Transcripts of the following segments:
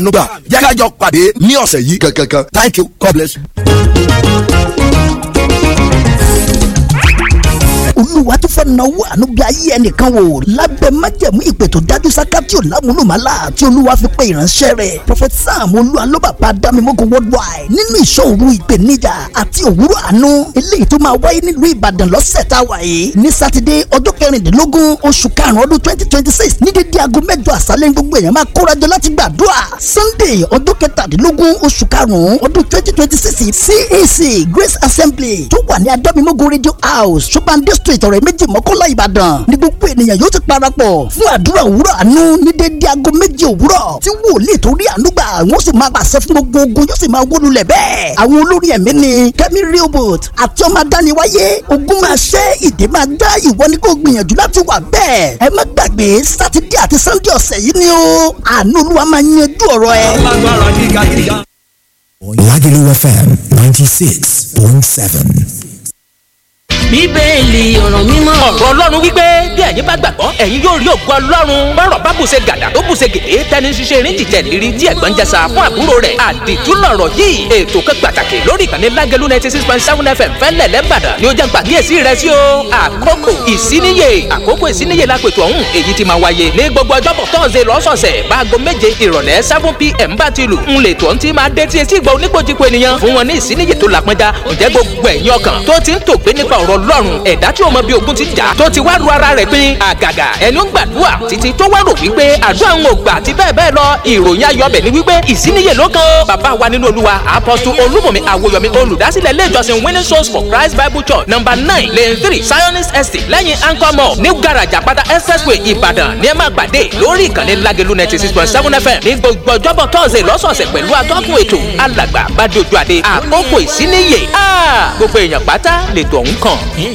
nùgbà jẹ́ ká jọ pàdé ní ọ̀sẹ̀ yìí kankan thank you god bless you. olúwa tó fẹ́ náwó àánú bí ayé ẹnìkan wò lábẹ́ májẹ̀mú ìpè tó dájú sákàtì ọ̀làmúlùmálà tí olúwa fi pe ìránṣẹ́ rẹ̀ prophet sam olúwalóbàbá dámimógo worldwide nínú ìṣòro ìpèníjà àti òwúrọ̀ àánú eléyìí tó máa wáyé nílùú ìbàdàn lọ́sẹ̀ tá a wà yìí ní sátidé ọjọ́ kẹrìndínlógún oṣù karùn-ún ọdún twenty twenty six ní dédé aago mẹ́jọ àṣálẹ́ ní gbogbo èèyàn máa kórajọ láti gbàdúrà sunday ọjọ́ kẹtàdínlógún oṣù karùn-ún ọdún twenty twenty six cac grace assembly tó wà ní adámimógo radio house ṣọ́bàndé street ọ̀rẹ́ méjì mọ́kànlá ìbàdàn ní gbogbo ènìyàn yóò ti parapọ̀ fún àdúrà òwúrọ̀ àánú ní dédé aago méje òwúrọ̀ tí wòlíì tó rí àánú gbà wọ́n sì máa pàṣẹ fún gbogbo ogun yóò sì máa wó lulẹ̀ bẹ́ẹ̀ àwọn olórí ẹ̀mí ni kẹ́mi rehoboth àti ọmọ adániwáyé ogun máa ṣẹ́ ìdè máa dá ìwọ ní kó gbìyànjú láti wà bẹ́ẹ̀ ẹ má gbàgbé sátidé àti sannde ọ̀sẹ̀ yìí ni ó àánú olúwa máa yanjú ọ̀rọ̀ ẹ. lágbára gíga gíga. Lagelu FM 96.7. bíbélì ọ̀rọ̀ mímọ́. ọ̀rọ̀ ọlọ́run wípé bí ẹ̀yin bá gbàgbọ́ ẹ̀yin yóò rí ògo ọlọ́run bọ́rọ̀ bá bùṣe gàdà tó bùṣe gèdè tẹni ṣiṣẹ́ erin jìjẹ́ lérí tí ẹ̀gbọ́n jẹsà fún àbúrò rẹ̀ àdìtú lọ̀rọ̀ yìí ètò kan pàtàkì lórí ìkànnì lágẹ̀lú ninety six point seven fm fẹ́lẹ̀ lẹ́bàdàn ni ó jẹ́ gbàgíyèsí rẹ̀ sí o àkókò ìsíníyè àkókò ìsíníyè lápètò ọ̀hún èyí ti máa wáyé ní gbogbo ọjọ́bọ̀ tọ́sẹ̀ lọ́sọ̀ọ̀sẹ̀ báago méje ìrọ̀lẹ́ seven pm bá ti lù ń lè tó ń ti máa dé tí etí ìgbà oníkojúko ènìyàn fún wọn ní ìsíníyè tó làpọnjá ǹjẹ́ gbogbo ẹ̀yin ọkàn tó ti ń tògbé nípa ọ̀rọ̀ ọlọ́run ẹ̀dá tí ó mọ bí ogun ti jà tó ti wá ru ara rẹ̀ pín àgàgà ẹni ó ń gbàdúrà títí tó wá rò wípé àdúrà ń ò gbà àti bẹ́ẹ̀ bẹ́ẹ̀ lọ ìròyìn ayọ̀bẹ̀ ni wípé ìsíníyè ló kan ó bàbá wa nínú olúwa apọ́sù olúmọ̀mí àwòyọ̀mí olùdásílẹ̀ ilé ìjọsìn winning souls for christ bible church number nine lane three zionist estate lẹ́yìn anchor mall new garage àpáta expressway ìbàdàn ní ẹ máa pàdé lórí ìkànnì lágẹ̀lú ninety six point seven fm ní gbogbo ọjọ́bọ̀ tọ́sẹ̀ lọ́sọ̀ọ̀sẹ̀ pẹ̀lú atọ́kùn ètò alàgbà bàdójú àdé àkókò ìsíníyè gbogbo èèyàn pátá lètò ọ̀hún kàn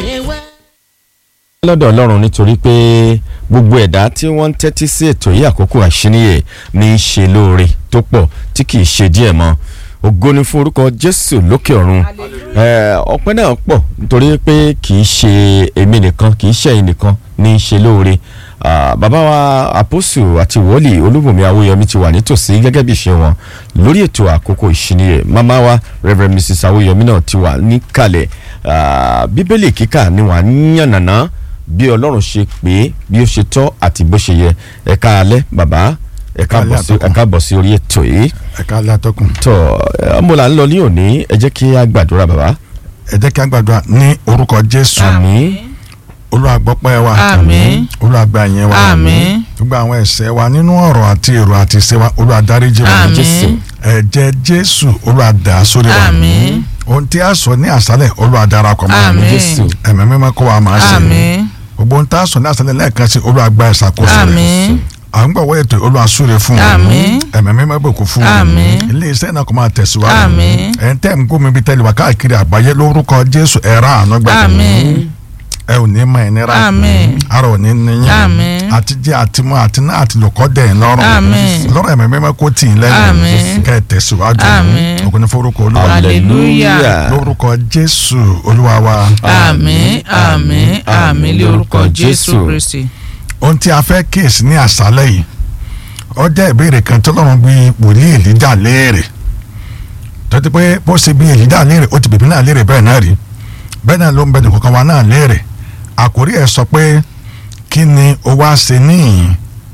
lọ́dọ̀ ọlọ́run nítorí pé gbogbo ẹ̀dá tí wọ́n ń tẹ́tí sí ètò yìí àkókò àṣíníyè ní í ṣe lóore tó pọ̀ tí kì í ṣe díẹ̀ mọ́ ògo ni fún orúkọ jésù lókè ọ̀run ọpẹ́ náà pọ̀ nítorí pé kì í ṣe èmi nìkan kì í ṣe ẹ̀yin nìkan ní í ṣe lóore bàbá wa àpòsù àti wòlíì olúbùnmi awóyọmí ti wà nítòsí gẹ́gẹ́ bí ìṣe wọn lórí ètò àkókò ìṣíníyè màmá wa rev mrs awóyọmí náà ti wà níkàlẹ̀ bíbélì kíkà ni wà ń yànnàná bí ọlọ́run ṣe pé bí ó ṣe tọ́ àti bó ṣe yẹ ẹ̀ka alẹ́ bàbá ẹ̀ka bọ̀ sí orí ètò yìí. ẹ̀ka alẹ́ atọ́kùn. tọ́ ọmọ là ń lọ ní òní ẹ jẹ́ kí a gbàdúrà bàbá. ẹ jẹ́ kí a gbàdúrà ní orúkọ jésù. àmín. olùwàgbọ́pẹ́ wa. àmín. olùwàgbà yẹn wa. àmín. gbogbo àwọn ẹ̀ṣẹ̀ wa nínú ọ̀rọ̀ àti èrò àti ìṣe wa olùwàdáríjì wa. àmín. ẹ̀jẹ̀ jésù olùwàdà sórí wa. àmín. ohun tí a sọ ní àṣálẹ̀ olùwàdarapọ̀ mọ́. àmín. jésù. ẹ̀mẹ́ mímọ́ kó wa máa ṣe. àmín. gbogbo ohun tá a sọ ní àṣálẹ̀ lẹ́ẹ̀kan sí olùwàgbà ìṣàkóso rẹ̀ àmín. à ń gbọ̀wọ́ ètò olùwàsúre fún wa Àmín. ẹ̀mẹ́ mímọ́ bòkú fún wa Àmín. ilé iṣẹ́ náà kò máa tẹ̀síwájú Àmín. ẹ̀ ń tẹ́ ń gómìn bíi tẹ́lẹ̀ wá káàkiri àgbáyé lórúkọ jésù ẹ̀rọ àánú gbàgbọ́ àmín. ẹ ò ní mọ ìnira Àmín. ara ò ní níyìn Àmín. àti jẹ àti mú àti náà àti lòkọ́ dẹ̀ ń lọ́rùn Àmín. lọ́rùn ẹ̀mẹ́ mímọ́ kó tì í lẹ́yìn Àmín. kẹ́ ẹ tẹ̀síwájú Àmín. ògùn ní forúkọ olúwa hallelujah. lórúkọ jésù olúwa wa àmín àmín àmín lórúkọ Jésù. jésù kristi. ohun tí a fẹ́ kíyèsí ní àṣálẹ̀ yìí ó jẹ́ ìbéèrè kan tó lọ́rùn bí wòlíì èlíjà léèrè tó ti pé bó ṣe bí èlíjà léèrè ó ti bèbí náà léèrè bẹ́ẹ̀ náà rí bẹ́ẹ̀ náà ló ń bẹ nìkankan wa náà léèrè àkórí ẹ̀ sọ pé kí ni o wá ṣe níyìn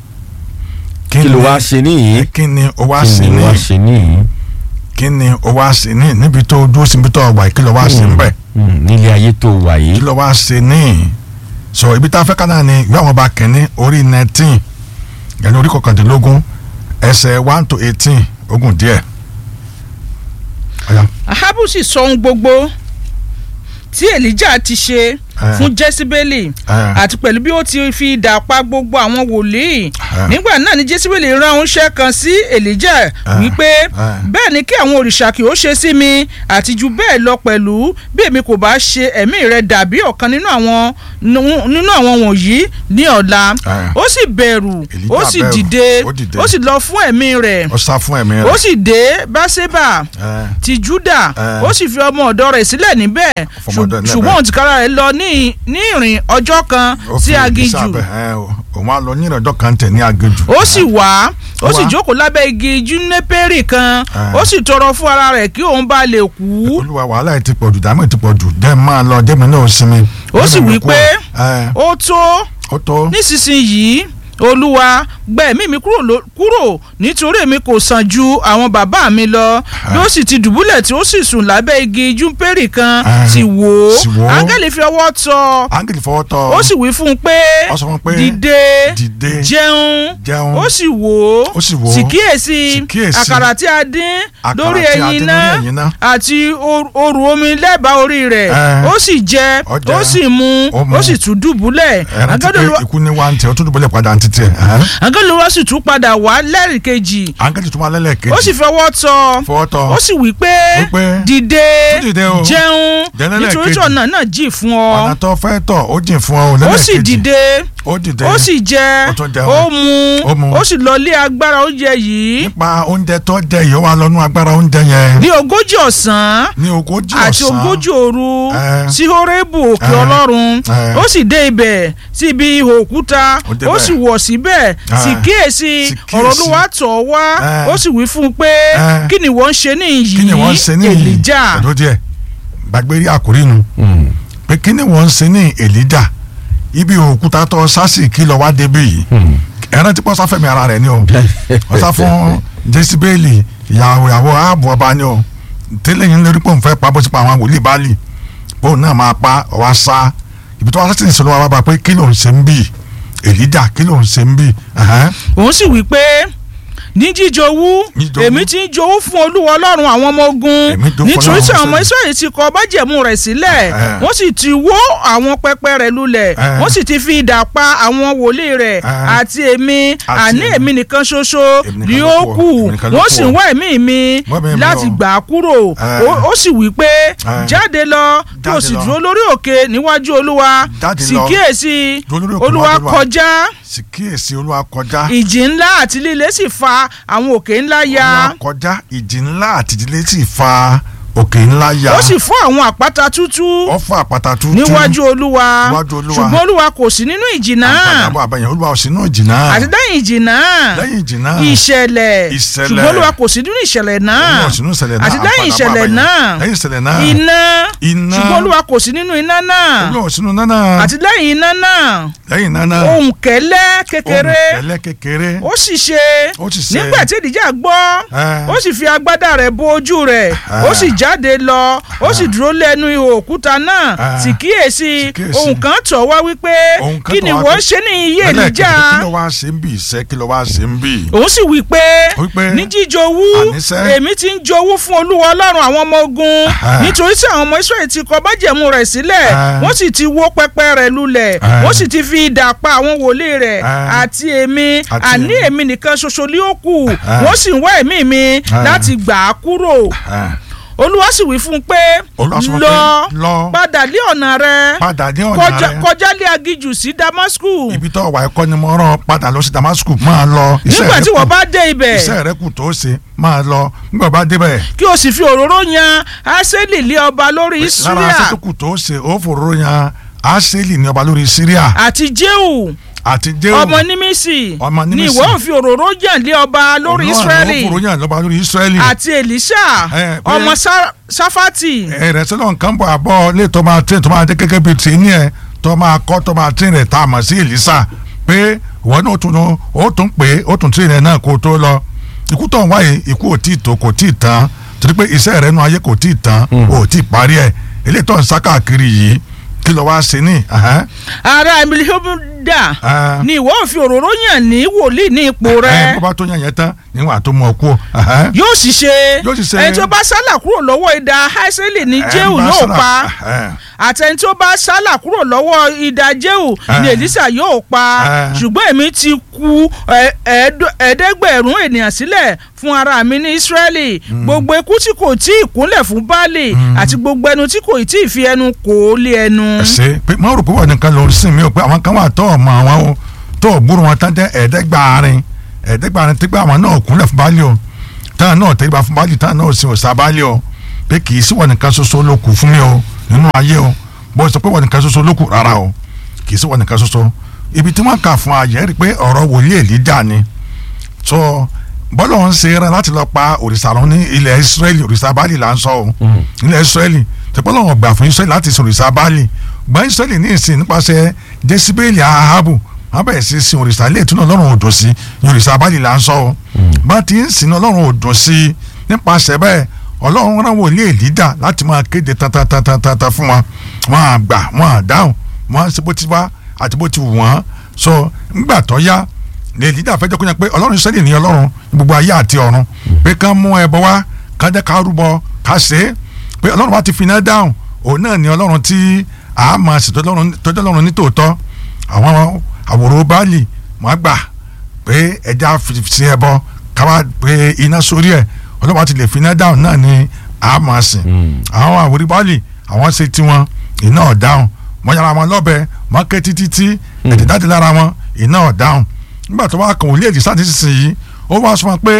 kí ló wá ṣe níyì. kí ni o wá kí ṣe ni wá níyìn ṣe níyì. kí ni o wá ṣe níyìn níbi tó dúró síbi tó wà yìí kí ló wá ṣe ń bẹ̀ Mm, nílé ayé tó wà kí yìí. ló wá ṣe níyìn sọ ibi tá a fẹ́ ká náà ni ìwé àwọn ọba kẹ́ni orí nineteen yẹn orí kọkàndínlógún ẹsẹ̀ one to eighteen ogún díẹ̀. Ọ̀yá. ahabu sì sọ ohun gbogbo tí elijah ti ṣe Eh. fún jésíbélì Eh. àti pẹ̀lú bí ó ti fi idà pa gbogbo àwọn wòlíì Eh. nígbà náà ni jésíbélì rán oníṣẹ́ kan sí elijah wípé bẹ́ẹ̀ ni kí àwọn òrìṣà kì ó ṣe sí mi àti ju bẹ́ẹ̀ lọ pẹ̀lú bí èmi kò bá ṣe ẹ̀mí rẹ dàbí ọ̀kan nínú àwọn nínú àwọn wọ̀nyí ní ọ̀la Eh. ó sì bẹ̀rù Èlíjà ó sì bẹ̀rù, dìde ó dìde. ó sì lọ fún ẹ̀mí rẹ̀ ó sá fún ẹ̀mí ó rẹ̀. sì dé báṣẹ́bà Eh. ti juda Eh. ó sì fi ọmọ ọ̀dọ̀ rẹ̀ sílẹ̀ níbẹ̀ Fọmọ ọ̀dọ̀ ṣù- níbẹ̀. ṣùgbọ́n òun tìkára rẹ̀ lọ ní ní ìrìn ọjọ́ kan Ó sí fi aginjù ìgbésẹ̀ abẹ, ẹ, ó- òun á lọ ní ìrọ̀jọ́ kan tẹ̀ ní agéjù. ó sì wá ó sì Wá. jókòó lábẹ́ igi júnépérì kan Ah. ó sì tọrọ fún ara rẹ̀ kí òun bá lè kú olúwa wàhálà yìí ti pọ̀jù dààmú yìí ti pọ̀jù jẹ́ máa lọ jẹ́ mi náà sinmi. Ó sì Jẹ́ mi wí kú. pé Ẹ, ó tó ó tó nísinsìnyí olúwa gba ẹ̀mí mi kúrò ló- kúrò nítorí èmi kò sàn ju àwọn bàbá mi lọ bí ó sì ti dùbúlẹ̀ tí ó sì sùn lábẹ́ igi júnpérì kan Ah. sì wò Sì wò ó ó. áńgẹ́lì fi ọwọ́ tọ́ áńgẹ́lì fọwọ́ tọ́ ó sì wí fún un pé Ó sọ fún un pé, dìde dìde, jẹun jẹun. ó sì wò ó Ó sì wò ó. sì kíyèsí Sì kíyèsí. àkàrà tí a dín Àkàrà lórí tí a dín ẹyin lórí náà ẹyin náà. àti or- òrù omi lẹ́bàá orí rẹ̀ Eh. ó sì jẹ Ó jẹ. ó sì mu Ó mu. ó sì tún dùbúlẹ̀ ẹran ti pé Àgádọ́lù- ikú ní wa ń tẹ ó tún dùbọ̀lẹ̀ padà ń títẹ̀ àgọ́lùwọ́ sì tún padà wá lẹ́rìí kejì áńgẹ́lì tún wà lẹ́lẹ̀ kejì ó sì fọwọ́ tọ́ fọwọ́ tọ́ ó sì wí pé Wí pé, dìde "Tún dìde o." jẹun Jẹ lẹ́lẹ̀ nítorí kejì. tí ọ̀nà náà jì fún ọ̀nà ọ tó fẹ́ tọ̀ ó jìn fún ọ ó lẹ́lẹ̀ sì kejì dìde ó dìde ó sì jẹ Ó tún jẹun. ó mu Ó mu. ó sì lọ lé agbára oúnjẹ yìí nípa oúnjẹ tó jẹ yìí ó wà lọ́nú agbára oúnjẹ yẹn ní ogójì ọ̀sán ní ogójì ọ̀sán àti ogójì òru Eh. sí horébù òkè Eh. ọlọ́run Eh. ó sì dé ibẹ̀ sí ibi ihò òkúta Ó débẹ̀. ó sì wọ̀ síbẹ̀ sì Eh. kíyèsí Sì kíyèsí. ọ̀rọ̀ olúwa tọ̀ wá Eh. ó sì wí fún un pé Eh. kí ni wọ́n ń ṣe níyì kí ni wọ́n ń ṣe ní èlìjà ẹ̀dọ́ díẹ̀ gbàgbé rí àkórí nu pé kí ni wọ́n ń ṣe ní èlìjà ibi òkúta tó sásì kí lọ wá débi yìí ẹran tí pọ́ sáfẹ́mi ara rẹ̀ ni o wọ́n sá fún jésìbéèlì ìyàwó ìyàwó ààbò ọba ni o tẹ́lẹ̀ yín lórí pòun fẹ́ pa bó ti pa àwọn wòlíì báàlì pòun náà máa pa ọwọ́ sá ibi tó wá sátì ní sọlọ́wọ́ bá pé kí ló ń ṣe ń bì èlìjà kí ló ń ṣe ń bì ẹ̀hẹ́n. òun sì wí pé ní jíjowú Jíjowú. èmi ti ń jowú fún olúwa ọlọ́run àwọn ọmọ ogun Èmi jowú fún nítorí tí Ọlọ́run àwọn ọmọ Ísírẹ́lì. israẹli ti kọ májẹ̀mú rẹ̀ sílẹ̀ Eh. wọ́n sì ti wó àwọn pẹpẹ rẹ̀ lulẹ̀ Eh. wọ́n sì ti fi idà pa àwọn wòlíì rẹ̀ Eh. àti èmi Àti àní èmi. èmi nìkan ṣoṣo Èmi nìkan ni ló ó kù kù ọ, èmi nìkan ló wọ́n kù sì ọ. ń wá ẹ̀mí mi Wá ẹ̀mí mi láti o. gbà á kúrò Eh. Ó- ó sì wí pé Eh. jáde lọ kí o Jáde sì lọ. dúró lórí òkè níwájú olúwa Jáde sì lọ. kíyèsí Dúró lórí òkè olúwa níwájú Olúwa. kọjá sì kíyèsí olúwa kọjá ìjì ńlá àti líle sì fa àwọn òkè ńlá ya olúwa kọjá ìjì ńlá àti ìdílé sì fa òkè ńlá ya ó sì fọ́ àwọn àpáta tútú ó fọ́ àpáta tútù níwájú olúwa Níwájú Olúwa. ṣùgbọ́n olúwa kò sí nínú ìjì náà àgbàdàbọ̀ àbẹ̀yẹn olúwa ò sí náà jì náà àti lẹ́yìn ìjì náà lẹ́yìn ìjì náà ìṣẹ̀lẹ̀ Ìṣẹ̀lẹ̀. ṣùgbọ́n olúwa kò sí nínú ìṣẹ̀lẹ̀ náà olúwa ò sí nínú ìṣẹ̀lẹ̀ náà àti lẹ́yìn àgbàdàbọ̀ ìṣẹ̀lẹ̀ àbẹ̀yẹn. náà lẹ́yìn ìṣẹ̀lẹ̀ náà iná Iná. ṣùgbọ́n olúwa kò sí nínú iná náà olúwa ò sí nínú náà àti lẹ́yìn iná náà lẹ́yìn iná náà ohùn kẹ́lẹ́ kékeré ohùn kẹ́lẹ́ kékeré ó sì ṣe Ó sì ṣe. nígbà tí ìdíjà gbọ́ Eh. ó sì fi agbádá rẹ̀ bo ojú rẹ̀ ó sì jáde lọ ó sì dúró lẹ́nu ihò òkúta náà Eh. sì kíyèsí Sì kíyèsí. ohun kan tọ̀ wá wípé ohun kan kí tó ni wá wọ́n pé- ṣe ní iye Ẹlẹ́ẹ̀kejì, ìlíjà kí ló wá ṣe ń bì iṣẹ́ kí ló wá ṣe ń bì òun sì wí pé Wípé, ní jíjowú àníṣe. èmi ti ń jowú fún olúwa ọlọ́run àwọn ọmọ ogun Ah. nítorí tí àwọn ọmọ israẹli ti kọ májẹ̀mú rẹ̀ sílẹ̀ Ah. wọ́n sì ti wó pẹpẹ rẹ̀ lulẹ̀ Ah. wọ́n sì ti fi idà pa àwọn wòlíì rẹ̀ Ah. àti èmi Àti àní èmi. èmi nìkan ṣoṣo ni ó kù Ah. wọ́n sì ń wá ẹ̀mí mi Ah. láti gbà á kúrò Ah, olúwa sì wí fún un pé Olúwa sọ fún un lọ pé, lọ. padà lé ọ̀nà rẹ padà ní ọ̀nà kọjá rẹ kọjá lé agijù sí damasku ibi tó wà ẹ̀kọ́ ni mo rán ọ padà lọ sí Damascus máa lọ iṣẹ́ nígbà rẹ tí kù. wọ́n bá dé ibẹ̀ iṣẹ́ rẹ kù tó ṣe máa lọ nígbà bá débẹ̀ kí o sì fi òróró yan aseli lé ọba lórí lára Síríà aṣẹ́ tó kù tó ṣe ó fòróró yan Áṣélì ní ọba lórí Síríà àti Jéhù àti Jéhù ọmọ nímísì Ọmọ ni Nímísì. ìwọ ń fi òróró yàn lé ọba lórí Ísírẹ́lì ó fòróró yan lọ́ba lórí Ísírẹ́lì àti Èlíṣà Eh, pé- ọmọ Sá- Sáfátì ẹ̀rẹ̀ sọ́dọ̀ nǹkan bọ̀ àbọ̀ lè tó máa tẹ̀ tó máa dé gẹ́gẹ́ bíi tì ní ẹ̀ tó máa kọ́ tó máa tẹ̀ rẹ̀ tá a mọ̀ sí Èlísà pé ìwọ náà tún ó tún pé ó tún tẹ̀ rẹ̀ náà kó tó lọ ikú tó ń wáyé ikú ò tí ì tó kò tí ì tán torí pé iṣẹ́ rẹ̀ nu ayé kò tí ì tán ò tí ì parí ẹ̀ eléyìí tó ń sá káàkiri yìí kí ló wá ṣe ní. ẹ̀hẹ́n. ará Emilihobda Ah. ni ìwọ ń fi òróró yàn ní wòlíì ní ipò ẹ rẹ bó bá tó yàn yẹn tán níwọ̀n àtó mọ̀ kú. ẹ̀hẹ́n. yóò sì ṣe Yóò sì ṣe. ẹni tó bá sálà kúrò lọ́wọ́ idà Haiseli ní Ẹ Jéhù bá yóò sára- pa ẹ̀hẹ́n. àtẹni tó bá sálà kúrò lọ́wọ́ idà Jéhù ní Eh. Èlísà yóò pa Eh. ṣùgbọ́n èmi ti ku ẹ- ẹ̀ẹ́dọ́- ẹ̀ẹ́dẹ́gbẹ̀rún ènìyàn sílẹ̀ fún ara mi ní Ísírẹ́lì gbogbo ikú tí kò tí ì kúnlẹ̀ fún Báálì àti gbogbo ẹnu tí kò tí ì fi ẹnu kò ó lé ẹnu. ṣe pé mo rò pé wọ́n nìkan ló ń sìn mí o pé àwọn kan wà tó ọmọ àwọn o tó ògbúrò wọn tán jẹ́ ẹ̀ẹ́dẹ́gbàárin ẹ̀ẹ́dẹ́gbàárin tí pé àwọn náà kúnlẹ̀ fún Báálì o táwọn náà tẹ́lẹ̀ fún Báálì táwọn náà sì òsà Báálì o pé kì í sí wọ́n nìkan ṣoṣo ló kù fún mi o nínú ayé o bó sọ pé wọ́n nìkan ṣoṣo ló kù rárá o kì í sí wọ́n nìkan ṣoṣo ibi tí wọ́n kà fún ayẹ́ rí i pé ọ̀rọ̀ wòlíì èlíjà ni so bọ́lá ń ṣe rẹ láti lọ pa òrìṣà lọ ní ilẹ̀ israẹli òrìṣà báàlì là ń sọ o ilẹ̀ israẹli tẹpẹ́ lọ́wọ́ gbà fún israẹli láti sin òrìṣà báàlì gbọ́n israẹli ní ìsìn nípasẹ̀ jésìbéèlì ahabu wọ́n bẹ̀rẹ̀ sí sin òrìṣà ilé ìtúná ọlọ́run òdò sí ní òrìṣà báàlì là ń sọ o bá ti ń sin ọlọ́run òdò sí nípasẹ̀ bẹ́ẹ̀ ọlọ́run rán wòlíì èlíjà láti máa kéde tantantantantan fún wọn wọn à gbà wọn à dáhùn wọn ṣe bó ti wá àti bó ti wù wọ́n so ńgbà tó yá ní èlíjà fẹjọ́ kó yẹn pé ọlọ́run sẹ́lẹ̀ ní ọlọ́run gbogbo ayé àti ọ̀run pé ká mú ẹbọ wá ká jẹ́ ká rúbọ ká ṣe é pé ọlọ́run wa ti fi iná dáhùn òun náà ní ọlọ́run tí a máa sì tọ́jú ọlọ́run ní tòótọ́ àwọn àwòrán báàlì wọn gbà pé ẹja fi ẹbọ ká wá pé iná sórí ẹ̀ ọlọ́run wa ti lè fi iná dáhùn náà ní a máa sìn àwọn àwòrán báàlì àwọn ṣe tiwọn iná ọ̀dáhùn wọ́n yára wọn lọ́bẹ wọ́n ké títí tí ẹ̀jẹ̀ jáde lára wọn iná ọ̀dáhùn nígbà tó wá kàn wọ́n lé èdè sáà nísinsìnyí ó wá sọ wọn pé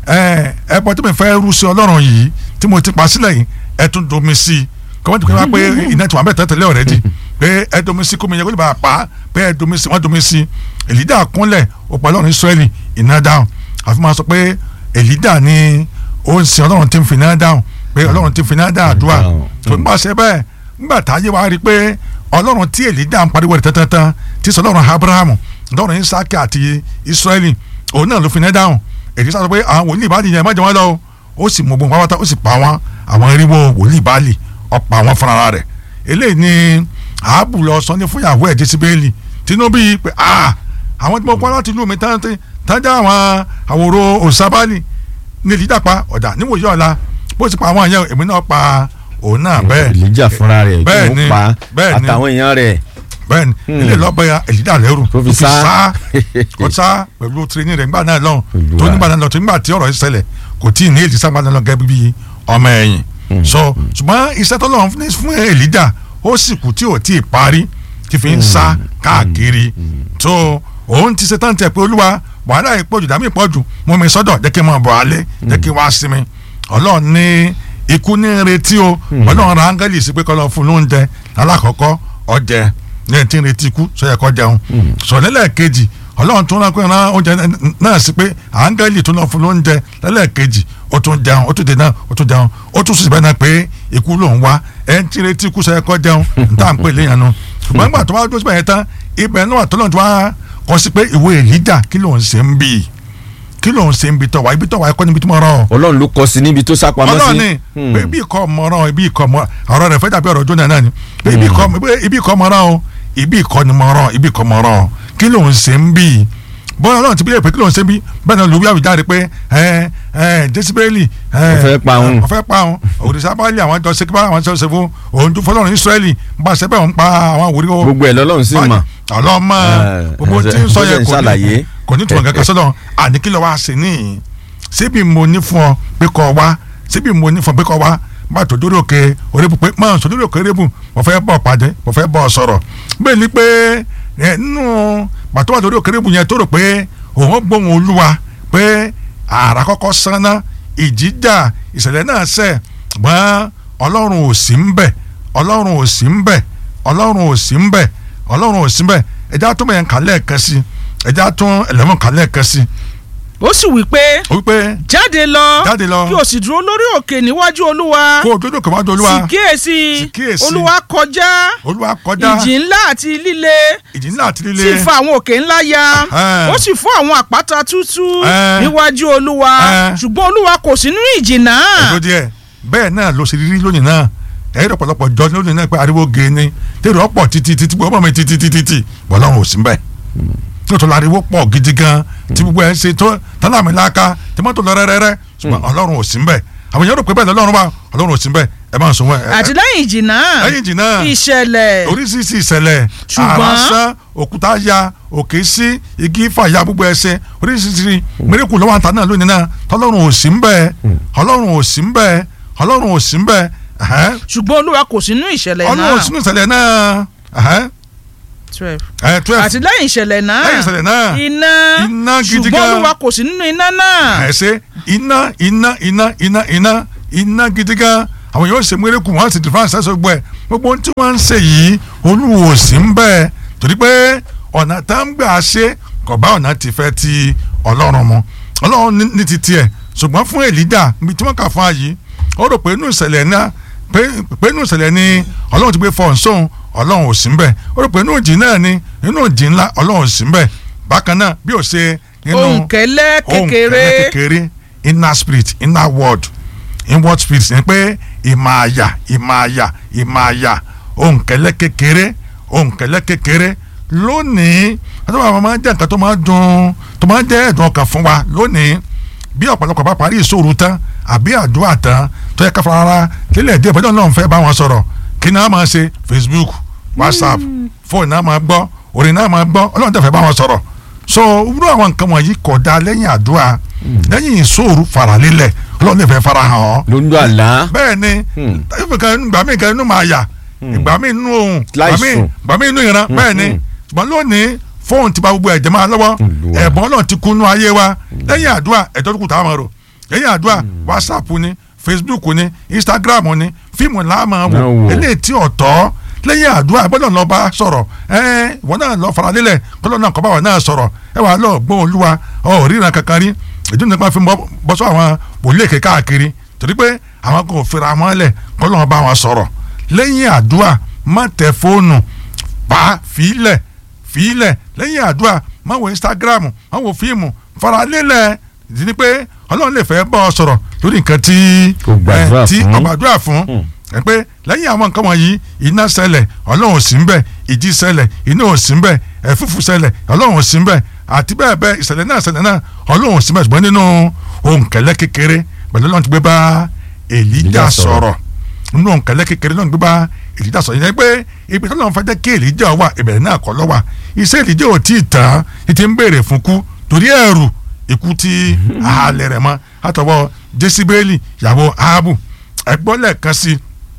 ẹbọ tí mi fẹ́ rú sí ọlọ́run yìí tí mo ti pa sílẹ̀ yìí ẹ tún domi sí i kọ́mọ́ tó kọ́ wá pé iná tí wọ́n bẹ̀ tẹ́tẹ́lẹ̀ ọ̀rẹ́dì pé ẹ domi sí kómi yẹn kó lè bá a pa pé ẹ domi sí wọ́n domi sí èlídà kúnlẹ̀ ó pa ọlọ́run Ísírẹ́lì iná dáhùn àfi máa sọ pé èlídà ni ó ń sin ọlọ́run tí ń fi iná dáhùn pé ọlọ́run tí ń fi iná dáhùn àdúrà tó nígbà ṣe bẹ́ẹ̀ nígbà táyé wa rí i pé ọlọ́run tí èlídà ń pariwo rẹ̀ tẹ́tẹ́tẹ́ tí sọ ọlọ́run Abrahamu ọlọ́run Ísákì àti Ísírẹ́lì òun náà ló fi iná dáhùn èyí sọ pé àwọn wòlíì bá nìyẹn má jẹ wọn lọ ó sì mọ gbogbo pátá ó sì pa wọn àwọn eriwo wòlíì báàlì ọ̀pọ̀ àwọn fúnra rẹ̀ eléyìí ni àábù lọ sọ ní fúnyàwó ẹ̀ jésìbẹ́ẹ̀lì tinubu yìí pé àwọn tí mo kọ́ láti lù mí tájà àwọn àwòrò òṣàbálì ní ìdí dàpá ọ̀dà níwòye ọ̀la bó ti pa àwọn yẹn èmi náà pa òun náà bẹ́ẹ̀ èlíjà fúnra rẹ̀ bẹ́ẹ̀ tó ni, pa bẹ́ẹ̀ ni. àtàwọn èèyàn rẹ̀ bẹ́ẹ̀ni ilé lọ́bẹ̀ èlídà lẹ́rù Tó fi sá. kò sá pẹ̀lú tireni rẹ̀ nígbà náà lọ́hùn Olúwa. tó nígbà náà lọ tó nígbà tí ọ̀rọ̀ yìí ṣẹlẹ̀ kò tí ì ní èlì sábà náà lọ gẹ́gẹ́ bí ọmọ ẹ̀yìn so ṣùgbọ́n iṣẹ́ tó lọ́wọ́ fún fún èlídà ó sì kù tí ò tí ì parí tí fi ń sá káàkiri tó òun ti ṣe tán tẹ̀ pé olúwa wàhálà ìpọ̀jù dàmí ìpọ̀jù mú mi sọ́dọ̀ jẹ́ kí n máa bọ̀ alẹ́ jẹ́ kí n wá sinmi ọlọ́run ní ikú ní retí o ọlọ́run ra áńgẹ́lì sí pé kọ́ lọ fún lóúnjẹ alákọ̀ọ́kọ́ ọjẹ ní ẹ̀ tí ń retí ikú sọ́yẹ kọ́ jẹun sọ̀lẹ́lẹ̀ kejì ọlọ́run tún rán pé rán oúnjẹ náà sí pé áńgẹ́lì tún lọ fún lóúnjẹ lẹ́lẹ́kejì ó tún jẹun ó tún dé náà ó tún jẹun ó tún sì bẹ́ẹ̀ náà pé ikú lòún wá ẹ̀ ń tí ń retí ikú sọ́yẹ kọ́ jẹun n tá à ń pè léyàn nu ṣùgbọ́n nígbà tó wá dúró síbẹ̀ yẹn tán ibẹ̀ náà tó lọ́n tó wá kọ́ sí pé ìwé èlíjà kí lòún ṣe ń bì kí lòún ṣe ń bì tọ̀wá ibi tọ̀wá ẹ̀kọ́ níbi tí mo rán ọ ọlọ́run ló kọ sí níbi tó sápamọ́ sí ọlọ́run ni pé ibi ìkọ́ mọ̀ràn ibi ìkọ́ mọ̀ràn ọ̀rọ̀ rẹ̀ fẹ́ dàbí ọ̀rọ̀ jóná náà ni pé ibi ìkọ́ ibi ìkọ́ mọ̀ràn o ibi ìkọ́ ni mọ̀ràn ibi ìkọ́ mọ̀ràn o kí ló ń ṣe ń bì í bọ́lá ọlọ́run ti bí pé kí ló ń ṣe ń bì í bẹ́ẹ̀ náà lùwí àwùjáde pé ẹ ẹ jésìbẹ́lì ẹ Ó fẹ́ pa òun. ó fẹ́ pa òun òrìṣà báàlì àwọn jọ ṣe kí bá àwọn jọ ṣe fún òun tún fọlọ́run ìsírẹ́lì ń bá ṣe bẹ́ẹ̀ ń pa àwọn àwòrí o gbogbo ẹ̀ lọ́lọ́run sì mọ̀ ọlọ́mọ Eh, gbogbo tí ń sọ bó ṣe yẹn ń kò ní ṣàlàyé. kò ní tùmọ̀ kankan sọ́dọ̀ àní kí ló wá ṣe níyìn síbi mo ní fún ọ pé kọ́ wá síbi mo ní fún ọ pé kọ́ wá bá tó dórí òkè orébù pé máa sọ dórí òkè orébù mo fẹ́ bọ̀ pàdé mo fẹ́ bọ̀ sọ̀rọ̀ bẹ́ẹ̀ ni pé ẹ, nínú pàtó wà lórí òkè orébù yẹn tó rò pé òun gbóhùn olúwa pé àrà kọ́kọ́ sanná ìjìjà ìṣẹ̀lẹ̀ náà ṣẹ̀ gbọ́n ọlọ́run ò sí ń bẹ̀ ọlọ́run ò sí ń bẹ̀ ọlọ́run ò sí ń bẹ̀ ọlọ́run ò sí ń bẹ̀ ẹja tó mẹ́yẹn kà lẹ́ẹ̀kan sí ẹja tó ẹlẹ́mọ̀ kà lẹ́ẹ̀kan sí ó sì wí pé ó wípé jáde lọ Jáde lọ. kí o sì dúró lórí òkè níwájú olúwa kó o dúdú kò má do sì olúwa kíyèsí Sì kíyèsí. olúwa kọjá olúwa kọjá ìjì ńlá àti líle ìjì ńlá àti líle sì fa àwọn òkè ńlá ya Ẹhẹ́n. ó sì fọ́ àwọn àpáta tútú Ẹhẹ́n. níwájú olúwa Ẹhẹ́n. ṣùgbọ́n olúwa kò sí nínú ìjì náà ẹ̀dọ́ díẹ̀ bẹ́ẹ̀ náà ló ṣe rírí lónìí náà ẹ̀rọ ọ̀pọ̀lọpọ̀ jọ lónìí náà pé ariwo gé ni tèrè ọ̀pọ̀ títí títí gbọ́ mi títí títí títí bọ́lọ́run ò sí mbẹ́ nítorí ariwo pọ̀ gidi gan tí gbogbo ẹ̀ ń ṣe tó tálàmìlàkà tí mọ́tò lọ rẹ́rẹ́rẹ́ ṣùgbọ́n ọlọ́run ò sí mbẹ́ àwọn èèyàn rò pé bẹ́ẹ̀ lọ́lọ́run wà ọlọ́run ò sí mbẹ́ ẹ máa ń sọ wọn. ẹ- àti lẹ́yìn ìjì náà lẹ́yìn ìjì náà ìṣẹ̀lẹ̀ oríṣiríṣi ìṣẹ̀lẹ̀ Ṣùgbọ́n- àrásán òkúta ya òkè sí igi fàya gbogbo ẹsẹ̀ oríṣiríṣi mẹ́rẹ́kù lọ́wọ́ àtà náà lónìí náà tọ́lọ́run ò sí ń bẹ́ẹ̀ ọlọ́run ò sí ń bẹ́ẹ̀ ọlọ́run ò sí ń bẹ́ẹ̀ ẹ̀hẹ́n. ṣùgbọ́n olúwa kò sí nínú ìṣẹ̀lẹ̀ ọlọ́run ò náà sí nínú ìṣẹ̀lẹ̀ náà ẹ̀hẹ́n. twelve ẹ̀ twelve àti lẹ́yìn ìṣẹ̀lẹ̀ náà lẹ́yìn ìṣẹ̀lẹ̀ náà iná Iná gidi ṣùgbọ́n gan. olúwa kò sí nínú iná náà ẹ̀ ṣe iná iná iná iná iná iná gidi gan àwọn yóò ṣe mẹ́rẹ́kù wọ́n sì dìfà ṣẹ́sọ gbọ́ ẹ̀ gbogbo ohun tí wọ́n ń ṣe yìí olúwo ò sí ń bẹ́ẹ̀ torí pé ọ̀nà tá ń gbà ṣe kò bá ọ̀nà ti fẹ́ ti ọlọ́run mu ọlọ́run ní- ní ti tiẹ̀ ṣùgbọ́n fún èlídà ibi tí wọ́n kà fún ayé ó rò pé inú ìṣẹ̀lẹ̀ náà pé pé inú ìṣẹ̀lẹ̀ ni ọlọ́run ti gbé fọ́ọ̀n sóhun ọlọ́run ò sí ń bẹ̀ ó rò pé inú ìjì náà ni inú ìjì ńlá ọlọ́run ò sí ń bẹ̀ bákan náà bí ó ṣe nínú òǹkẹ́lẹ́ ohun kékeré kẹlẹ kékeré inner spirit inner word inward spirit ni pé ìmọ̀ àyà ìmọ̀ àyà ìmọ̀ àyà ohun kẹlẹ kékeré ohun kẹlẹ kékeré lónìí àtọ́wọ́ àwọn máa ń jẹ́ nǹkan tó máa ń dùn tó máa ń jẹ́ ẹ̀dùn ọkàn fún wa lónìí bí ọ̀pọ̀lọpọ̀ bá parí ìṣòro tán àbí àdúrà tán tó yẹ ká fara ara lílẹ̀ díẹ̀ bọ́dọ̀ náà ń fẹ́ bá wọn sọ̀rọ̀ kí náà máa ṣe facebook whatsapp fóònù náà máa gbọ́ orin náà máa gbọ́ ọlọ́run tẹ̀ fẹ́ bá wọn sọ̀rọ̀ so irú àwọn nǹkan wọ̀nyí kò dáa lẹ́yìn àdúrà lẹ́yìn ìṣòro faralélẹ̀ ọlọ́run lè fẹ́ fara hàn ọ́ ló ń lo àlá. bẹ́ẹ̀ ni Hmm. ìgbà míì kan inú máa yà ìgbà míì inú ohun ìgbà Láì míì sùn. ìgbà míì inú ìran bẹ́ẹ̀ ni ṣùgbọ́n lónìí fóònù ti ba gbogbo ẹ̀jẹ̀ máa lọ́wọ́ Olúwa. ẹ̀bùn ọlọ́run ti kúnú ayé wa lẹ́yìn àdúrà ẹ̀jọ́ tó kù táwọn máa rò lẹ́yìn àdúrà whatsapp ni facebook ni instagram ni fíìmù láàmú wò Náà wò. eléyìí tí ọ̀tọ́ lẹ́yìn àdúrà gbọ́dọ̀ lọ bá sọ̀rọ̀ ẹ ìwọ náà lọ faralélẹ̀ gbọ́dọ̀ náà kọ́ bá wà náà sọ̀rọ̀ ẹ wà lọ gbọ́ olúwa ọ ríran kankan rí ìdí nípa fi bọ́ bọ́ sọ àwọn wòlíì èké káàkiri torí pé àwọn kò fira wọn lẹ̀ gbọ́dọ̀ bá wọn sọ̀rọ̀ lẹ́yìn àdúrà má tẹ fóònù pa fílẹ̀ fílẹ̀ lẹ́yìn àdúrà má wo instagram má wo fíìmù faralélẹ̀ ìdí ni pé ọlọ́run lè fẹ́ bọ́ ọ sọ̀rọ̀ lórí nǹkan tí Kò gbàdúrà eh, tí fún. ọgbà gbàdúrà fún ẹ pé lẹ́yìn àwọn nǹkan wọ̀nyí iná ṣẹlẹ̀ ọlọ́run ò sí ń bẹ̀ ìjì ṣẹlẹ̀ iná ò sí ń bẹ̀ ẹ̀fúfù ṣẹlẹ̀ ọlọ́run ò sí ń bẹ̀ àti bẹ́ẹ̀ bẹ́ẹ̀ ìṣẹ̀lẹ̀ náà ṣẹlẹ̀ náà ọlọ́run ò sí ń bẹ̀ ṣùgbọ́n nínú ohun kẹlẹ́ kékeré pẹ̀lú ọlọ́run ti gbé bá èlíjà Èlíjà sọ̀rọ̀. sọ̀rọ̀ nínú ohun kẹlẹ́ kékeré náà ti gbé bá èlíjà sọ̀rọ̀ yẹn pé ibi tó lọ́n fẹ́ jẹ́ kí èlíjà wà ìbẹ̀rẹ̀ náà kọ́ lọ́wà iṣẹ́ èlíjà ò tí ì tán ní ti ń béèrè fún kú torí ẹ̀rù ikú tí àhálẹ̀ rẹ̀ mọ́ àtọwọ́ jésìbélì ìyàwó ahabu ẹgbọ́n lẹ́ẹ̀kan sí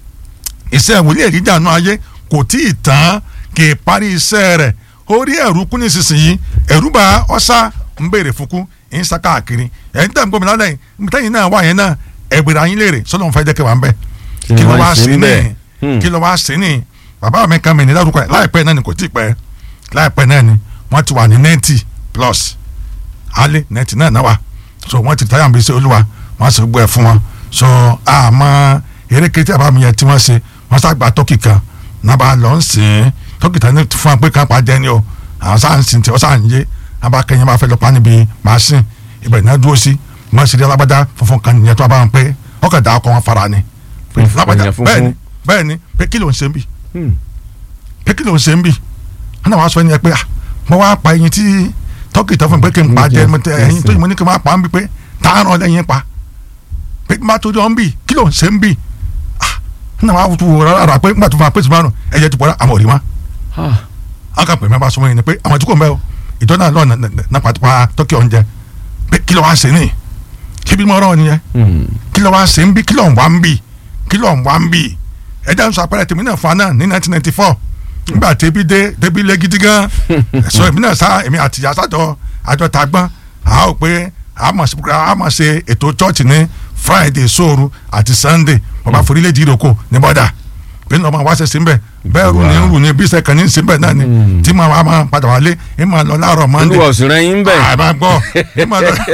iṣẹ́ wòlíì èlíjà náà ayé kò tí ì tán kì í parí iṣẹ́ rẹ̀ orí ẹ̀rú kú nísinsìnyí ẹ̀rú bá ọ̀sá ń béèrè fún kú ń sá káàkiri ẹ̀yin tẹ̀ ń gbọ́ mi lálẹ́ yìí tẹ́yìn náà wà yẹn náà ẹ̀gbẹ̀rẹ̀ ayín léèrè sọ́dọ̀ ń fẹ́ jẹ́ kẹwàá ń bẹ̀ Kí ni kí ló wọ́n wá ṣe sí ní níbẹ̀? Hmm. kí ló wá sí ní bàbá mi kan mi ní lárúkọ ẹ̀ láìpẹ́ náà ni kò tí ì pẹ́ láìpẹ́ náà ni wọ́n ti wà ní ninety plus alẹ́ ninety náà náà wà so wọ́n ti táyà ń bí sí olúwa wọ́n sì gbọ́ ẹ̀ fún wọn so àmọ́ erékeré tí àbá mi yẹn tí wọ́n ṣe wọ́n sàgbà tọ́kì kan náà bá lọ ń sìn ín tọ́kì tán ní fún wa pé kan pa jẹ́ ni o àwọn sáà ń sìn tí wọ́n sáà ń yé wọ́n bá kẹ́yìn bá fẹ́ lọ pa níbi màásìn ibẹ̀ náà dúró sí wọ́n sì rí alágbádá funfun kan nìyẹn tó a bá wọn pé ọkọ̀ dà ọkọ̀ wọn fara ni pé Funfun lágbádá yẹn funfun. bẹ́ẹ̀ ni bẹ́ẹ̀ ni pé kí ló ń ṣe ń bì Hmm. pé kí ló ń ṣe ń bì wọn náà wá sọ ẹni yẹn pé ah mo wá pa ẹyin tí tọ́kì tó fún mi pé kí n pa jẹ mo tẹ ẹyin tó yìí mo ní kí n máa pa ń bì pé tààrọ̀ lẹ́yìn pa pé má tó jọ ń bì kí ló ń ṣe ń bì ah wọn náà wá tu rárá pé nígbà tó fún wa pé sùmárùn ẹ̀yẹ ti pọ̀ àmọ̀ rí wọn Ah. wọn kà pè mí bá sọmọ yẹn ni pé àwọn tí kò ń bẹ o ìtọ́ náà lọ́ọ̀ náà pàtàkì tọ́kì oúnjẹ pé kí ló wá ṣe ní kí bí mo rán ọ nìyẹn Hmm. kí ló wá ṣe ń bí kí ló ń wá ń bí kí ló ń wá ń bí ẹja ń sọ àpẹẹrẹ tèmi náà fún wa náà ní nineteen ninety four nígbà tẹ́bí dé tẹ́bí lé gidi gan sọ èmi náà sá èmi àti ìyá sátọ àjọ ta gbọ́n a ó pé a máa ṣe a máa ṣe ètò chọ́ọ̀chì ní friday sóòru àti sunday bàbá forílẹ̀-èdè ìrókò ní bọ́dà pé ní ọmọ wa ṣe sí ń bẹ̀ bẹ́ẹ̀ rù ní rù ní bí sẹ́kàn ní sí ń bẹ̀ náà ni tí màá wá máa padà wálé ẹ máa lọ láàárọ̀ monday olúwa òsì rẹ yín bẹ̀. àbá gbọ́ ẹ máa lọ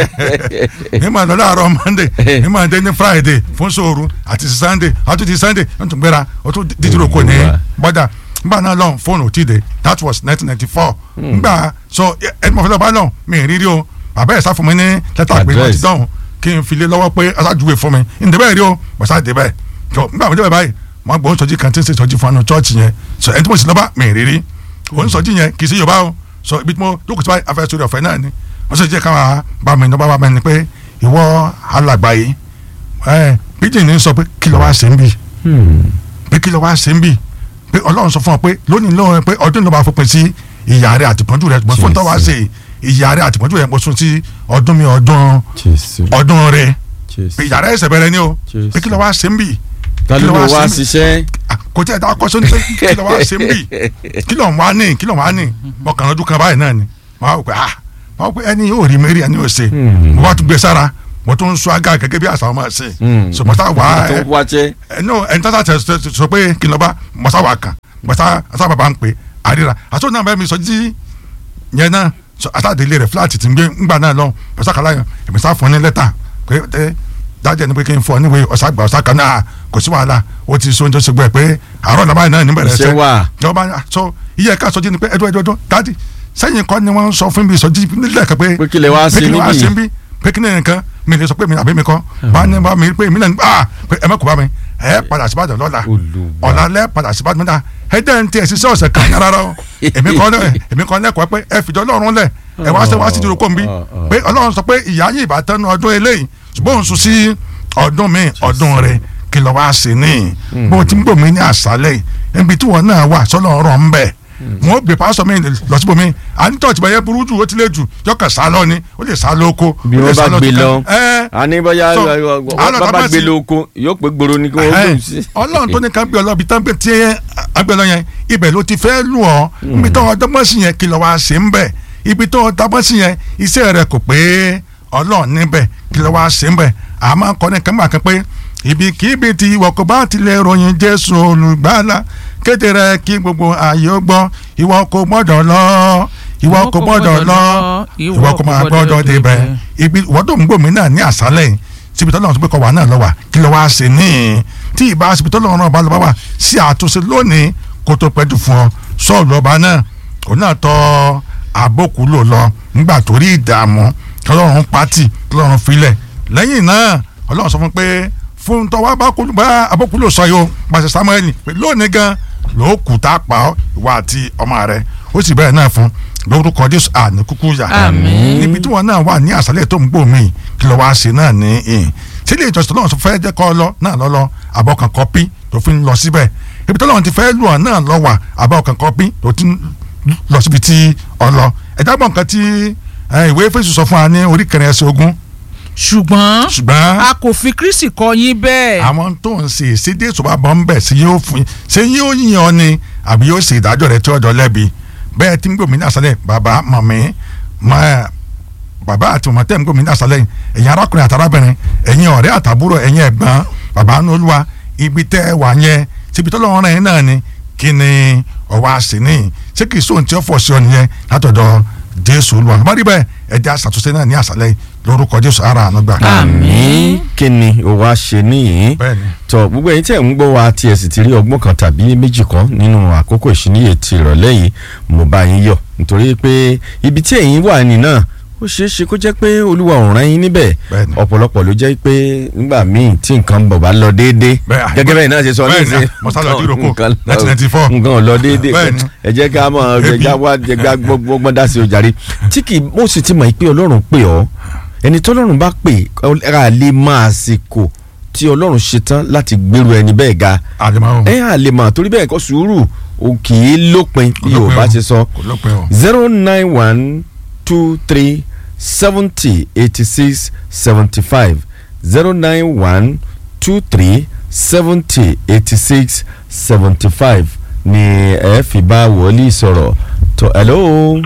ẹ máa lọ láàárọ̀ monday ẹ máa dé ní friday fún sóoru àti sunday àti ti sunday ẹ tún gbéra ó tún dídúró kò ní bọ́dà nígbà náà lọ́n fóònù ò tí ì dé that was nineteen ninety four nígbà so ẹ ẹ mọ̀ fẹ́ lọ́ọ́ bá lọ́n mi ì rírí o bàbá ẹ̀ sá fún mi ní lẹ́tà pé wọ́n ti Address. dọ̀hún kí n fi lé lọ́wọ́ pé aṣáájúwe fún mi ǹdẹ́ bẹ́ẹ̀ rí o bọ̀sá dé bẹ́ẹ̀ so nígbà mi dé bẹ́ẹ̀ báyìí wọ́n gbọ́ sọ́jí kan tí ń ṣe sọ́jí fún anu chọ́ọ̀chì yẹn so ẹni tí mo sì lọ́ba mi ì rírí òun sọ́jí yẹn kì í sí yorùbá o so ibi tí mo lókùn tí wọ́n afẹ́ sórí ọ̀fẹ́ náà ni wọ́n sì jẹ́ káwọn bá mi lọ́ba bá mi ni pé ìwọ alàgbà yìí ẹ pidgin ní sọ pé kí ló wá ṣe ń bì pé kí ló wá ṣe ń bì pé ọlọ́run sọ fún ọ pé lónìí lóhùn pé ọdún ló bá fòpin sí ìyá rẹ àtìpọ́njú rẹ ṣùgbọ́n fún tó wá ṣe ìyá rẹ àtìpọ́njú rẹ mo sún sí ọdún mi ọdún jésù ọdún rẹ jésù. pé ìyá rẹ ẹsẹ̀ bẹ̀rẹ̀ ni o Jésù. pé kí ló wá ṣe ń bì ta kí ló ló ló wá wá sí mi? ṣiṣẹ́. Ah, kò tí ẹ dá kọ́sọ́ ní pé kí ló wá ṣe ń bì kí ló ń wá ní kí ló ń wá ní ọkàn ọdún kan báyìí náà ni wọ́n á wò pé ah wọ́n á wò pé ẹni yóò rí mẹ́rí ẹni yóò ṣe Hmm. mo bá tún gbé sára mo tún ń sọ aga gẹ́gẹ́ bí àṣà ọmọ ṣe Hmm. so mo sá wà tó ẹ wáṣẹ́. ẹ no ẹni tó sá tẹ sọ- sọ pé kí n lọ bá mo sá wà kàn mo sá sá bàbá ń pè àríra àtúntò náà bẹ́ẹ̀ mi sọ jí yẹn náà so àtàdélé rẹ̀ fúláàtì tí ń gbé ńgbà náà lọ ọ̀sàkàlà yẹn èmi sá fún ní lẹ́tà pé ẹ dájẹ́ ni pé kí n fọ níwèé ọ̀sàgbà ọ̀sàkà náà kò sí wàhálà ó ti so oúnjẹ ṣègbè pé àárọ̀ làbá yìí náà ní bẹ̀rẹ̀ Iṣẹ́ wà. ìjọba so iye ká sọjí ni pé ẹdún ẹdún ẹdún dáàdì sẹ́yìn kọ́ ni wọ́n ń sọ fún mi ìsọjí nílẹ̀ kan pé Pé kí lẹ wá pé ṣe kí lẹ wá níbí? ṣe níbí pé kí ni nǹkan mi lè sọ pé mi àbí mi kọ́ bá ní bá mi pé mi náà ah pé ẹ mẹ́kọ̀ọ́ bá mi ẹ padà síbàdàn lọ́la Olúwa. ọ̀la lẹ́ padà síbàdàn náà ẹ dẹ́ ń tiẹ̀ ṣiṣẹ́ ọ̀sẹ̀ kan rárá o èmi kọ́ lẹ́ èmi kọ́ lẹ́kọ̀ọ́ pé ẹ fìjọ́ lọ́rùn lẹ̀ ẹ wá ṣe wá sí ìdúró kò ń bí pé ọlọ́run sọ pé ìyá yìí ìbátan nu ọdún eléyìí ṣùgbọ́n òun sùn sí ọdún mi ọdún rẹ kí lọ́ wá sí ní bó ti ń gbòmí ní àṣálẹ̀ yìí níbi tí wọn náà wà sọ́lọ́ ọ̀rọ̀ ń bẹ̀ wọn ó gbé pásọ mi lọ síbò mi à ń tọ́jú bẹ́ẹ̀ burú jù ó ti lé jù yọkàn sá lọ ni ó lè sá lóko bí ó lè wọ́n sá bá gbé kíkan. lọ Ẹ́, àní bóyá so, wọ́n àlọ́ bá tá bá gbé sì- lóko yóò pé gbòòrò ni kí wọ́n Ẹhẹ́n. gbòòrò sí. ọlọ́run tó ní ká gbé ọlọ́bi tán pé tí agbẹ́ lọ yẹn ibẹ̀ ló ti fẹ́ lù ọ́ ibi tó ọdọ́gbọ́n sí yẹn kí lọ́ wá ṣe ń bẹ̀ ibi tó ọdọ́gbọ́n sí yẹn iṣẹ́ rẹ̀ kò pé ọlọ́run níbẹ̀ kí lọ́ wá ṣe ń bẹ̀ àmọ́ kọ́ ní kẹ́mà kan pé ibikíbi tí ìwọ kò bá tilẹ̀ ròyìn jésù olùgbàlà kéde rẹ̀ kí gbogbo ààyè ó gbọ́ ìwọ kò gbọ́dọ̀ lọ ìwọ kò gbọ́dọ̀ lọ ìwọ kò máa gbọ́dọ̀ débẹ̀ ibi ìwọ tó ń gbòmí náà ní àṣálẹ̀ yìí síbi tọ́lọ́run tó gbé kọ́ wà náà lọ́wà kí ló wá ṣe ní tí ìbá síbi tọ́lọ́run náà bá lọ́ bá wà sí àtúnṣe lónìí kó tó pẹ́jù fún ọ sọ́ọ̀lù ọba náà òun náà tọ́ àbókù lò lọ nígbà tó rí ìdààmú tọ́lọ́run pátì tọ́lọ́run filẹ̀ lẹ́yìn náà ọlọ́run sọ fún pé fún tọ́wọ́ bá kú bá àbókù lò sọ yìí o pàṣẹ samuel pé lónìí gan ló kù tá a pa ọ́ ìwà àti ọmọ rẹ ó sì bẹ́ẹ̀ náà fún lórúkọ jésù àní kúkú yà Àmín. níbi tí wọn náà wà ní àṣálẹ̀ tó ń gbò mí kí ló wáá ṣe náà ní ìhìn tí ilé ìjọsìn tọ́lọ́run fẹ́ jẹ́ kọ́ ọ lọ náà lọ lọ àbọ̀ kan kọ́pí tó fi ń lọ síbẹ̀ ibi tọ́lọ́run ti fẹ́ lù ọ́ náà lọ wà àbọ̀ kan kọ́pí tó ti ń lọ síbi tí ọ lọ ẹ̀dá gbọ̀n kan tí eh, ìwé Éfésù sọ fún wa ní orí kẹrin ẹsẹ̀ ogún ṣùgbọ́n ṣùgbọ́n a kò fi kristi kọ́ yín bẹ́ẹ̀. àwọn tó ń ṣe ìṣèdè ìṣòwò àbọ̀ ń bẹ̀ sí yóò fún ṣé yóò yìn ọ́ ni àbí yóò ṣe ìdájọ́ rẹ̀ tí ọjọ́ lẹ́bi bẹ́ẹ̀ tí ń gbòmí ní àṣálẹ̀ bàbá mọ̀mí mọ́ bàbá àti mọ̀mọ́ tẹ́ ń gbòmí ní àṣálẹ̀ ẹ̀yin arákùnrin àti arábìnrin ẹ̀yin ọ̀rẹ́ àtàbúrò ẹ̀yin ẹ̀gbọ́n bàbá ní olúwa ibi tẹ́ ẹ wà yẹn síbi tọ́lọ́run rẹ̀ náà ni kí ni ọwọ́ àṣìní ṣé kì í sóhun tí ó fọ̀ sí ọ nìyẹn látọ̀dọ̀ jésù olúwa bá rí bẹ́ẹ̀ ẹ jẹ́ àṣàtúnṣe náà ní àṣálẹ̀ lórúkọ jésù ara àánú gbà. àmín kí ni o wá ṣe níyìn bẹ́ẹ̀ni tọ gbogbo ẹ̀yin tí ẹ ń gbọ́ wa tí ẹ sì ti rí ọgbọ́n kan tàbí méjì kan nínú àkókò ìṣíníyè ti ìrọ̀lẹ́ yìí mo bá yín yọ̀ nítorí pé ibi tí ẹ̀yin wà ní náà ó ṣeé ṣe kó jẹ́ pé olúwa ò rán yín níbẹ̀ Bẹ́ẹ̀ni. ọ̀pọ̀lọpọ̀ ló jẹ́ pé nígbà míì tí nǹkan bọ̀ bá lọ déédéé Bẹ́ẹ̀, à- gẹ́gẹ́ bẹ́ẹ̀ náà ṣe sọ bẹ́ẹ̀ni, nísìnyí, mo sá lọ nǹkan- díròkò, nǹkan lọ- 1994. nǹkan ò lọ déédéé Bẹ́ẹ̀ni. ẹ jẹ́ ká mọ̀ ẹ Ebi. já wá ẹ já gbọ́gbọ́n dá sí ojàre tí kì í mo sì ti mọ̀ pé ọlọ́run pè ọ́ ẹni tọ́lọ́run bá pè ọ́ lè máa àsìkò tí ọlọ́run ṣetán láti gbèrú ẹni bẹ́ẹ̀ ga àdèmọ́ ẹ à lè mà torí bẹ́ẹ̀ kọ́ sùúrù o kì í lópin bí yorùbá ti sọ kò lópin o. zero nine one two three seventy eighty six seventy five zero nine one two three seventy eighty six seventy five ni ẹ fi bá wòlíì sọ̀rọ̀ tó hello.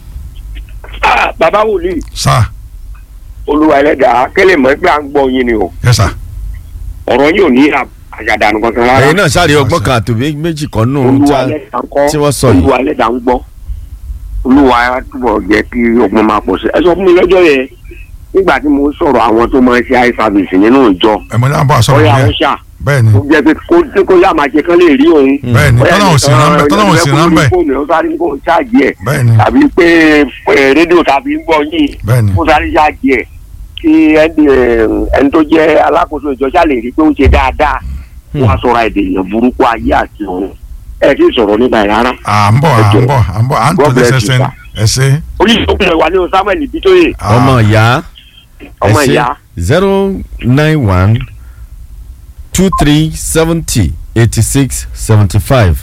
Ah, bàbá wòlíì sá olúwa ẹlẹ́dàá kẹ́lẹ́ mọ̀ pé à ń gbọ́ yín ni o yẹ sá ọ̀rọ̀ yín ò ní à- àjàdànù kankan rárá ẹ̀yin náà sáré ọgbọ́n kan àtòbí méjì kan nù olúwa ẹlẹ́dàá ń kọ́ tí wọ́n sọ yìí. olúwa ẹlẹ́dàá ń gbọ́ olúwa á túbọ̀ jẹ́ kí ọgbọ́n máa pọ̀ sí ẹ sọ fún mi lọ́jọ́ yẹn nígbà tí mo sọ̀rọ̀ àwọn tó máa ń ṣe eye service nínú ìjọ ẹ̀mọ́ náà bọ̀ sọ̀rọ̀ ọ̀yà yẹn àwọn ṣà bẹ́ẹ̀ ni ó jẹ́ pé kó tí kó yá máa ṣe kán lè rí òun bẹ́ẹ̀ ni Bóyá tọ́lá ò sí nìkan, rán bẹ́ẹ̀ tọ́lá ò sí rán bẹ́ẹ̀ fóònù ó sáré kó ṣáàjì ẹ̀ bẹ́ẹ̀ ni tàbí pé pé rédíò tàbí ń gbọ́ yín bẹ́ẹ̀ ni kó sáré ṣáàjì ẹ̀ kí ẹni ẹni tó jẹ́ alákòóso ìjọ ṣá lè rí i pé ó ń ṣe dáadáa wọ́n á sọ̀rọ̀ èdè èèyàn burúkú ayé àti ọ̀run ẹ̀ kí sọ̀rọ̀ nípa ẹ̀ rárá. à ń bọ̀ à ń bọ̀ à ń bọ̀ à ń God tọ́lé bless you, sẹ́sẹ́ sir. ẹ ṣe oníṣòwò wà ní o samuel bitoye ọmọ ìyá ọmọ ìyá zero nine one two three seventy eighty six seventy five.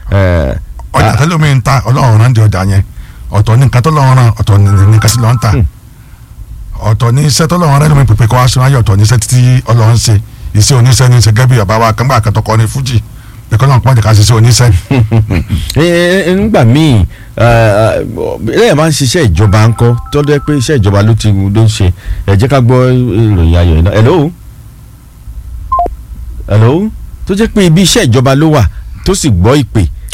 ọjà tẹ́lẹ̀ omi ń ta ọlọ́run rán di ọjà yẹn ọ̀tọ̀ ní nǹkan tọ́lọ́run rán ọ̀tọ̀ ní nǹkan sí lọ́n ta ọ̀tọ̀ ní iṣẹ́ tọ́lọ́run rán lómi pèpè kọ́ wá sínú ayé ọ̀tọ̀ ní iṣẹ́ títí ọlọ́run ṣe iṣẹ́ oníṣẹ́ ní iṣẹ́ gẹ́gẹ́ bí bàbá wa kan gbà kẹtọkọ ní fújì pẹ̀kọ́ náà pọ́njẹ́ ká ṣiṣẹ́ oníṣẹ́ nígbà míì lẹ́yìn máa ń ṣiṣẹ́ ìjọba ńkọ́ tó dẹ́ pé iṣẹ́ ìjọba ló ti ló ń ṣe ẹ jẹ́ ká gbọ́ ìròyìn ayọ̀ iná hello hello tó jẹ́ pé ibi iṣẹ́ ìjọba ló wà tó sì gbọ́ ìpè